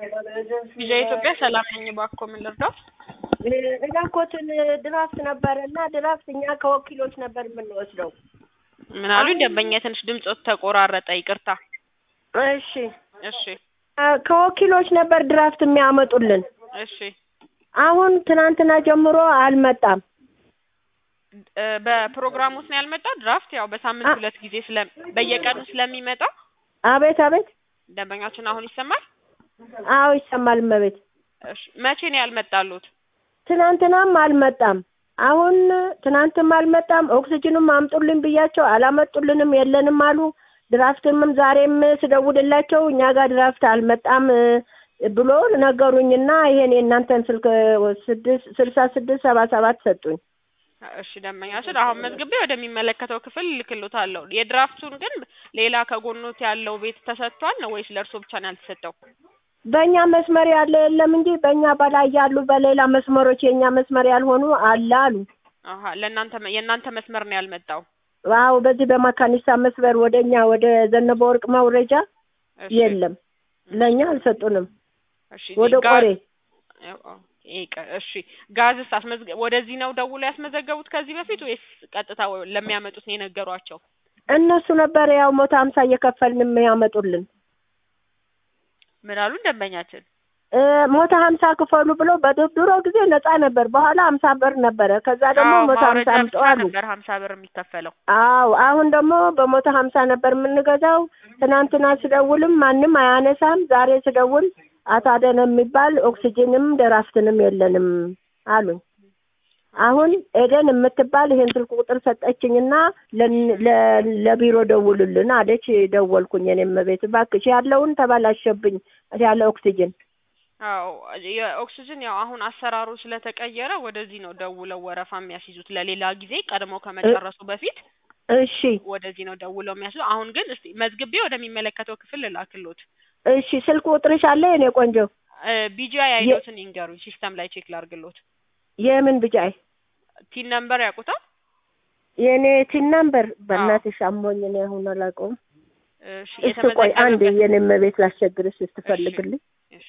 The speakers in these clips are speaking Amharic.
ቪዥን ኢትዮጵያ ሰላም ነኝ። እባክዎ ምን ልርዳው? እባክዎትን ድራፍት ነበረ እና ድራፍት እኛ ከወኪሎች ነበር የምንወስደው። ምን አሉኝ? ደንበኛ ትንሽ ድምጾት ተቆራረጠ። ይቅርታ። እሺ እሺ ከወኪሎች ነበር ድራፍት የሚያመጡልን። እሺ አሁን ትናንትና ጀምሮ አልመጣም። እ በፕሮግራም ውስጥ ነው ያልመጣው። ድራፍት ያው በሳምንት አ- ሁለት ጊዜ ስለ በየቀኑ ስለሚመጣ አቤት አቤት። ደንበኛችን አሁን ይሰማል። አዎ ይሰማል እመቤት። እሺ መቼ ነው ያልመጣሉት? ትናንትናም አልመጣም። አሁን ትናንትም አልመጣም። ኦክሲጅንም አምጡልን ብያቸው አላመጡልንም፣ የለንም አሉ። ድራፍትምም ዛሬም ስደውልላቸው እኛ ጋር ድራፍት አልመጣም እ ብሎ ነገሩኝና ይሄን የእናንተን ስልክ ስድስት ስልሳ ስድስት ሰባ ሰባት ሰጡኝ። እሺ ደንበኛችን አሁን መዝግቤ ወደሚመለከተው ክፍል ልክሎታለሁ። የድራፍቱን ግን ሌላ ከጎኖት ያለው ቤት ተሰጥቷል ነው ወይስ ለእርሶ ብቻ ነው ያልተሰጠው? በእኛ መስመር ያለ የለም እንጂ በእኛ በላይ ያሉ በሌላ መስመሮች የእኛ መስመር ያልሆኑ አለ አሉ። አሀ ለእናንተ የእናንተ መስመር ነው ያልመጣው። አዎ በዚህ በመካኒሳ መስመር ወደ እኛ ወደ ዘነበ ወርቅ መውረጃ እሺ የለም፣ ለእኛ አልሰጡንም። እሺ ወደ ጋ- ቆሬ ኦ- ይቀ- እሺ ጋዝስ አስመዝገ ወደዚህ ነው ደውሎ ያስመዘገቡት ከዚህ በፊት ወይስ ቀጥታ ወ- ለሚያመጡት ነው የነገሯቸው? እነሱ ነበር ያው መቶ ሀምሳ እየከፈልንም ያመጡልን ምን አሉ ደንበኛችን? እ ሞቶ ሀምሳ ክፈሉ ብለው በድሮ ጊዜ ነፃ ነበር። በኋላ ሀምሳ ብር ነበረ። ከዛ ደግሞ አዎ መቶ ሀምሳ ማውረጃ አምጡ ብቻ አሉ። ነበር ሀምሳ ብር የሚከፈለው። አዎ አሁን ደግሞ በመቶ ሀምሳ ነበር የምንገዛው። ትናንትና ስደውልም ማንም አያነሳም። ዛሬ ስደውል አቶ አደነ የሚባል ኦክሲጅንም ደራፍትንም የለንም አሉኝ። አሁን ኤደን የምትባል ይሄን ስልክ ቁጥር ሰጠችኝና ለን- ለ- ለቢሮ ደውሉልን አለች። ደወልኩኝ። እኔም ቤት እባክሽ ያለውን ተበላሸብኝ ያለ ኦክሲጅን አዎ የኦክሲጅን ያው አሁን አሰራሩ ስለተቀየረ ወደዚህ ነው ደውለው ወረፋ የሚያስይዙት ለሌላ ጊዜ ቀድሞ ከመጨረሱ በፊት እሺ ወደዚህ ነው ደውለው የሚያስይዙ። አሁን ግን እስቲ መዝግቤ ወደሚመለከተው ክፍል ልላክሎት። እሺ ስልክ ቁጥርሽ አለ የኔ ቆንጆ? ቢጂአይ አይዶትን ይንገሩኝ፣ ሲስተም ላይ ቼክ ላርግሎት። የምን ብጫይ ቲን ነምበር ያውቁታል? የኔ ቲን ነምበር በእናትሽ አሞኝ እኔ አሁን አላውቀውም። እሺ እስቲ ቆይ አንድ የተመዘገበበት የኔም ቤት ላስቸግርሽ ስትፈልግልኝ እሺ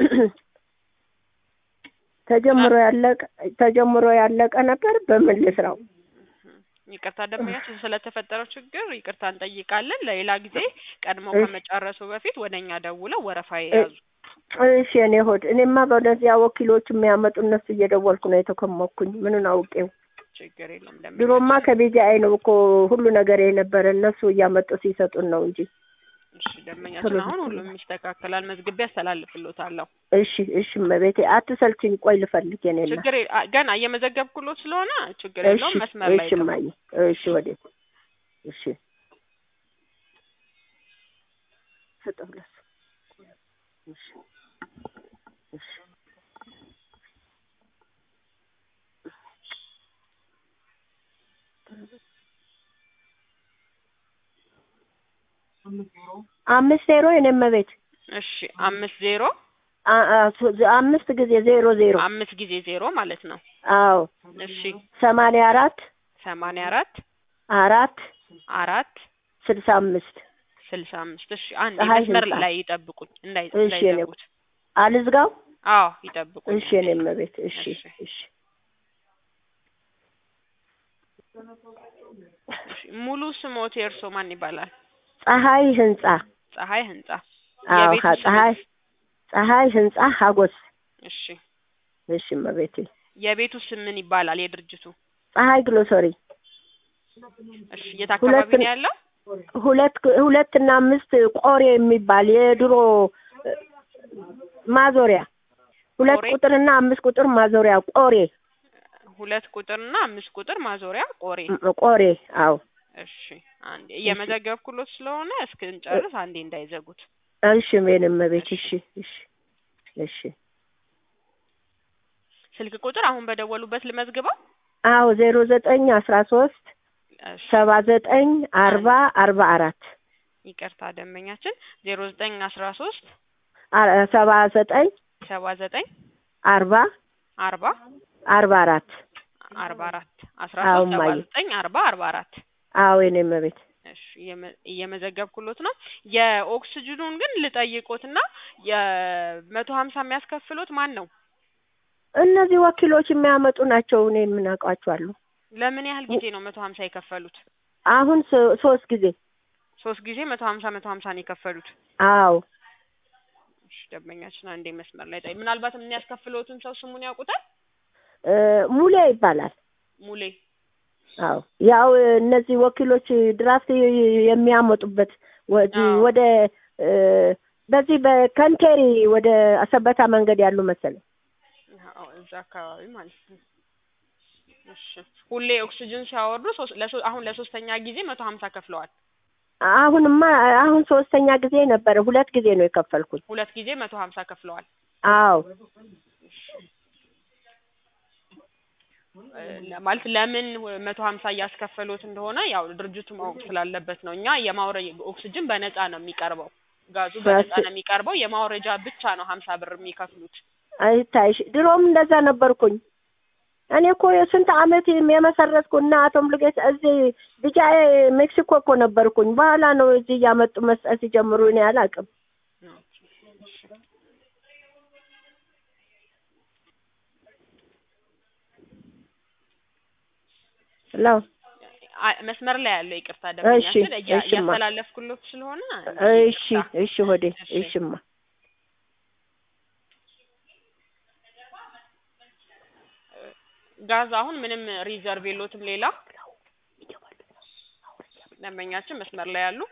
ተጀምሮ ያለቀ ተጀምሮ ያለቀ ነበር። በምን ልስራው? ይቅርታ ደንበኛችን ስለተፈጠረው ችግር ይቅርታ እንጠይቃለን። ለሌላ ጊዜ ቀድሞ እሺ። ከመጨረሱ በፊት ወደ እኛ ደውለው ወረፋ የያዙ። እሺ የኔ ሆድ እኔማ በእነዚያ ወኪሎች የሚያመጡ እነሱ እየደወልኩ ነው የተከመኩኝ። ምኑን አውቄው? ችግር የለም ድሮማ ደንበኛችን። ከቢጂአይ ነው እኮ ሁሉ ነገር የነበረ እነሱ እያመጡ ሲሰጡን ነው እንጂ። እሺ ደንበኛችን አሁን ሁሉም ይስተካከላል። መዝግቤ ያስተላልፍሎታለሁ። እሺ እሺ መቤቴ አትሰልችኝ። ቆይ ልፈልግ የኔ እናት። ችግር የለ- አ- ገና እየመዘገብኩሎት ስለሆነ ችግር እሺ የለውም። መስመር ላይ እሺ ነው። እማዬ እሺ ወዴት እሺ ስጠው ለሱ እሺ እሺ አምስት ዜሮ የኔ መቤት እሺ አምስት ዜሮ አ- አ- ሶ- አምስት ጊዜ ዜሮ ዜሮ አምስት ጊዜ ዜሮ ማለት ነው። አዎ እሺ ሰማንያ አራት ሰማንያ አራት አራት አራት ስልሳ አምስት ስልሳ አምስት እሺ አንድ ፀሐይ መስመር ህንጻ። ላይ ይጠብቁኝ እንዳይ እሺ የኔ እንዳይዘጉት። አልዝጋው አዎ ይጠብቁኝ። እሺ የኔ መቤት እሺ እሺ። እሺ እሺ ሙሉ ስሞት የእርሶ ማን ይባላል? ፀሐይ ህንጻ ፀሐይ ህንጻ። አዎ የቤቱ ሀ- ስም? ፀሐይ ፀሐይ ህንጻ ሀጎስ እሺ እሺ መቤቴ የቤቱ ስም ምን ይባላል? የድርጅቱ? ፀሐይ ግሎሰሪ እሺ የት አካባቢ ሁለት- ነው ያለው? ሁለት ሁለት እና አምስት ቆሬ የሚባል የድሮ እ፣ ማዞሪያ ሁለት ቆሬ? ቁጥር እና አምስት ቁጥር ማዞሪያ ቆሬ ሁለት ቁጥርና አምስት ቁጥር ማዞሪያ ቆሬ። ም- ቆሬ አዎ እሺ አንዴ እየመዘገብኩሎት ስለሆነ እስክንጨርስ አንዴ እንዳይዘጉት። እሺ የኔ መቤት እሺ እሺ እሺ ስልክ ቁጥር አሁን በደወሉበት ልመዝግበው? አዎ ዜሮ ዘጠኝ አስራ ሶስት እሺ ሰባ ዘጠኝ አርባ አርባ አራት ይቅርታ ደንበኛችን ዜሮ ዘጠኝ አስራ ሶስት አ- ሰባ ዘጠኝ ሰባ ዘጠኝ አርባ አርባ አርባ አራት አርባ አራት አስራ አዎ ሶስት ሰባ እማዬ። ዘጠኝ አርባ አርባ አራት አዎ የኔ መቤት እሺ እየመ- እየመዘገብኩሎት ነው። የኦክስጅኑን ግን ልጠይቆትና የመቶ ሀምሳ የሚያስከፍሎት ማን ነው? እነዚህ ወኪሎች የሚያመጡ ናቸው። እኔ ምን አውቃቸዋለሁ። ለምን ያህል ጊዜ ነው መቶ ሀምሳ የከፈሉት? አሁን ሶ- ሶስት ጊዜ ሶስት ጊዜ መቶ ሀምሳ መቶ ሀምሳ ነው የከፈሉት። አዎ እሺ ደንበኛችን አንዴ መስመር ላይ ጠይ ምናልባት የሚያስከፍሎትን ሰው ስሙን ያውቁታል? እ ሙሌ ይባላል። ሙሌ አዎ ያው እነዚህ ወኪሎች ድራፍት የሚያመጡበት ወደ አዎ። ወደ እ በዚህ በከንቴሪ ወደ አሰበታ መንገድ ያሉ መሰለኝ። አዎ እዛ አካባቢ ማለት ነው። እሺ ሁሌ ኦክስጅን ሲያወርዱ ሶስት ለሶ- አሁን ለሶስተኛ ጊዜ መቶ ሀምሳ ከፍለዋል። አሁንማ አሁን ሶስተኛ ጊዜ ነበረ። ሁለት ጊዜ ነው የከፈልኩት። ሁለት ጊዜ መቶ ሀምሳ ከፍለዋል። አዎ እ ማለት ለምን መቶ ሀምሳ እያስከፈሉት እንደሆነ ያው ድርጅቱ ማወቅ ስላለበት ነው። እኛ የማውረ ኦክስጅን በነፃ ነው የሚቀርበው፣ ጋዙ በነፃ በስ- ነው የሚቀርበው። የማውረጃ ብቻ ነው ሀምሳ ብር የሚከፍሉት። አይታይሽ ድሮም እንደዛ ነበርኩኝ። እኔ እኮ የስንት አመት የመሰረትኩ እና አቶ ሙሉጌታ እዚህ ብቻ ሜክሲኮ እኮ ነበርኩኝ። በኋላ ነው እዚህ እያመጡ መስጠት ሲጀምሩ እኔ አላውቅም። ሄሎ አ- መስመር ላይ ያለው ይቅርታ ደንበኛችን እያ- እሺማ። እያስተላለፍኩሎት ስለሆነ እሺ ይቅርታ። እሺ ሆዴ እሺ። እሺማ ጋዝ አሁን ምንም ሪዘርቭ የሎትም ሌላ ደንበኛችን መስመር ላይ ያሉ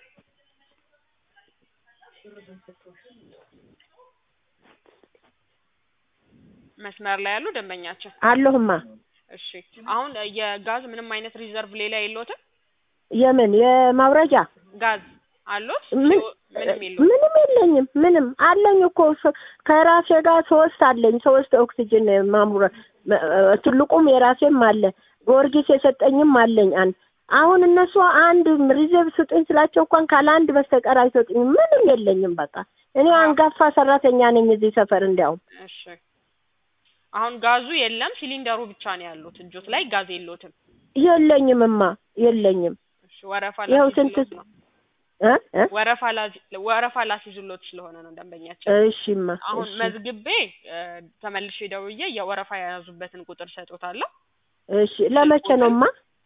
መስመር ላይ ያሉ ደንበኛችን አለሁማ። እሺ አሁን የጋዝ ምንም አይነት ሪዘርቭ ሌላ የሎትም የምን የማውረጃ ጋዝ አሎት ምን ምንም የለውም ምንም የለኝም። ምንም አለኝ እኮ ሶ- ከራሴ ጋር ሶስት አለኝ። ሶስት ኦክሲጅን ማሙረ መ- ትልቁም የራሴም አለ። ጊዮርጊስ የሰጠኝም አለኝ አንድ። አሁን እነሱ አንድ ሪዘርቭ ስጡኝ ስላቸው እንኳን ካለ አንድ በስተቀር አይሰጡኝም። ምንም የለኝም። በቃ እኔ አንጋፋ ሰራተኛ ነኝ እዚህ ሰፈር። እንዲያውም እሺ አሁን ጋዙ የለም ሲሊንደሩ ብቻ ነው ያሉት እጆት ላይ ጋዝ የሎትም የለኝምማ የለኝም። እሺ ወረፋ ይኸው ስንት ላስይዙሎት ነው እ እ ወረፋ ላዚ- ወረፋ ላስይዙሎት ስለሆነ ነው ደንበኛችን እሺማ አሁን እሺ መዝግቤ እ፣ ተመልሼ ደውዬ የወረፋ የያዙበትን ቁጥር ሰጦታለሁ እሺ ለመቼ ነውማ?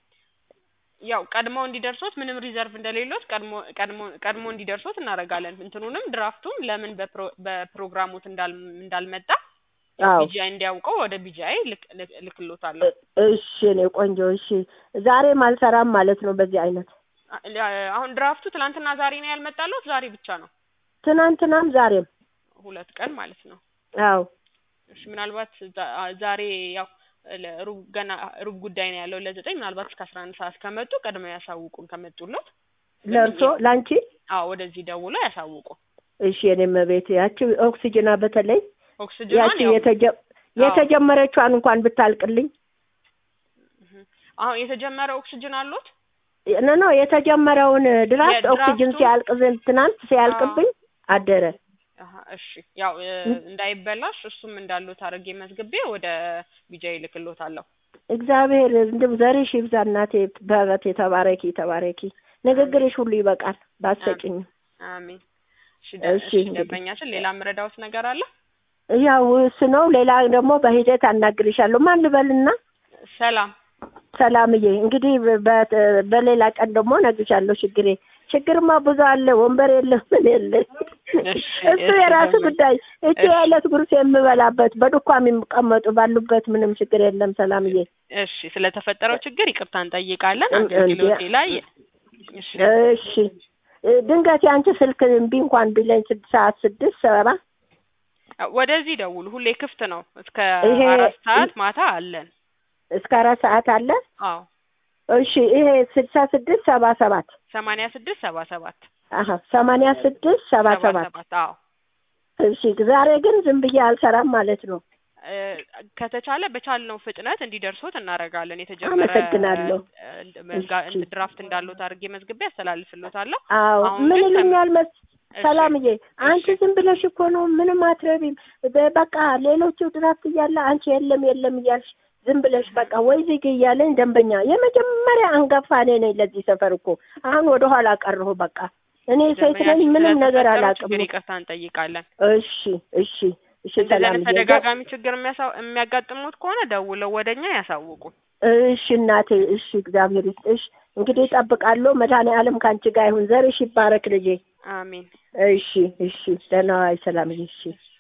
ያው ቀድሞ እንዲደርሶት ምንም ሪዘርቭ እንደሌሎት ቀድሞ ቀድሞ ቀድሞ እንዲደርሶት እናደርጋለን። እንትኑንም ድራፍቱም ለምን በፕሮ በፕሮግራሙት እንዳል እንዳልመጣ አዎ ቢጂአይ እንዲያውቀው ወደ ቢጂአይ ልክ ልክ- ልክሎታለሁ። እሺ እኔ ቆንጆ እሺ። ዛሬም አልሰራም ማለት ነው በዚህ አይነት አ- ለ- አሁን ድራፍቱ ትናንትና ዛሬ ነው ያልመጣለት፣ ዛሬ ብቻ ነው ትናንትናም ዛሬም። ሁለት ቀን ማለት ነው። አዎ እሺ ምናልባት ዛ- አ- ዛሬ ያው ለሩብ ገና ሩብ ጉዳይ ነው ያለው ለዘጠኝ ምናልባት እስከ አስራ አንድ ሰዓት ከመጡ ቀድመው ያሳውቁን ከመጡለት ለእርሶ ለአንቺ አዎ ወደዚህ ደውሎ ያሳውቁ። እሺ የኔም ቤት ያቺ ኦክሲጅና በተለይ ኦክስጅኗን ያቺ ያው የተጀ የተጀመረችዋን እንኳን ብታልቅልኝ እህ፣ አሁን የተጀመረ ኦክስጅን አሉት ነ ነው የተጀመረውን ድራፍት የድራፍቱ- ኦክሲጅን ሲያልቅ ዘንድ ትናንት ሲያልቅብኝ አደረ። አሀ እሺ ያው እ፣ እንዳይበላሽ እሱም እንዳሉት አድርጌ መዝግቤ ወደ ቢጃይ ልክሎታለሁ። እግዚአብሔር እንደው ዘርሽ ይብዛ እናቴ፣ በህይወት የተባረኪ ተባረኪ። ንግግርሽ ሁሉ ይበቃል ባሰጭኝ። አሜን። እሺ ደ- እሺ፣ እሺ እንግዲህ። ደንበኛችን ሌላ ምረዳውት ነገር አለ? ያው እሱ ነው። ሌላ ደግሞ በሂደት አናግርሻለሁ። ማን ልበልና? ሰላም ሰላምዬ እንግዲህ በ- በሌላ ቀን ደግሞ እነግርሻለሁ። ችግሬ ችግርማ ብዙ አለ። ወንበር የለ ምን የለ እሺ፣ እሱ እሺ፣ የራሱ ደንበኛ- ጉዳይ። እቺ እሺ። የዕለት ጉርስ የምበላበት በዱኳ የሚቀመጡ ባሉበት ምንም ችግር የለም። ሰላምዬ እሺ ስለተፈጠረው ችግር ይቅርታ እንጠይቃለን። እን- አገልግሎቴ እንዴ- ላይ እሺ እሺ ድንገት የአንቺ ስልክ እምቢ እንኳን ቢለኝ ስድስት ሰዓት ስድስት ሰባ ወደዚህ ደውሉ። ሁሌ ክፍት ነው እስከ ይሄ- አራት ሰዓት ማታ አለን። እስከ አራት ሰዓት አለ። አዎ እሺ ይሄ ስልሳ ስድስት ሰባ ሰባት ሰማንያ ስድስት ሰባ ሰባት አሀ ሰማንያ ስድስት ሰባ ሰባት ሰባት አዎ እሺ ዛሬ ግን ዝም ብዬ አልሰራም ማለት ነው። እ፣ ከተቻለ በቻልነው ፍጥነት እንዲደርሶት እናደርጋለን። የተጀመረ አመሰግናለሁ። እ፣ እንደ- መዝጋ- እሺ። እንደ ድራፍት እንዳሉት አድርጌ መዝግቤ ያስተላልፍሎታለሁ። አዎ አሁን ምን ግን ከም- ይሉኛል መስ እሺ፣ ሰላምዬ አንቺ እሺ። ዝም ብለሽ እኮ ነው ምንም አትረቢም። በ- በቃ ሌሎቹ ድራፍት እያለ አንቺ የለም የለም እያልሽ ዝም ብለሽ በቃ ወይ ዝግ እያለኝ ደንበኛ የመጀመሪያ አንጋፋ እኔ ነኝ ለዚህ ሰፈር እኮ አሁን ወደ ኋላ ቀረሁ በቃ እኔ ሴት ነኝ ደንበኛችን ምንም ነገር ስለተፈጠረው አላውቅም ችግር ይቅርታ እንጠይቃለን። እሺ እሺ እሺ እንደዚህ ሰላም አይነት ተደጋጋሚ ችግር የሚያሳ- የሚያጋጥሙት ከሆነ ደውለው ወደኛ ያሳውቁ። እሺ እናቴ እሺ እግዚአብሔር ይስጥሽ እንግዲህ እጠብቃለሁ መድኃኔዓለም ከአንቺ ጋር ይሁን ዘርሽ ይባረክ ልጄ አሜን። እሺ እሺ ደህና ዋይ ሰላም እሺ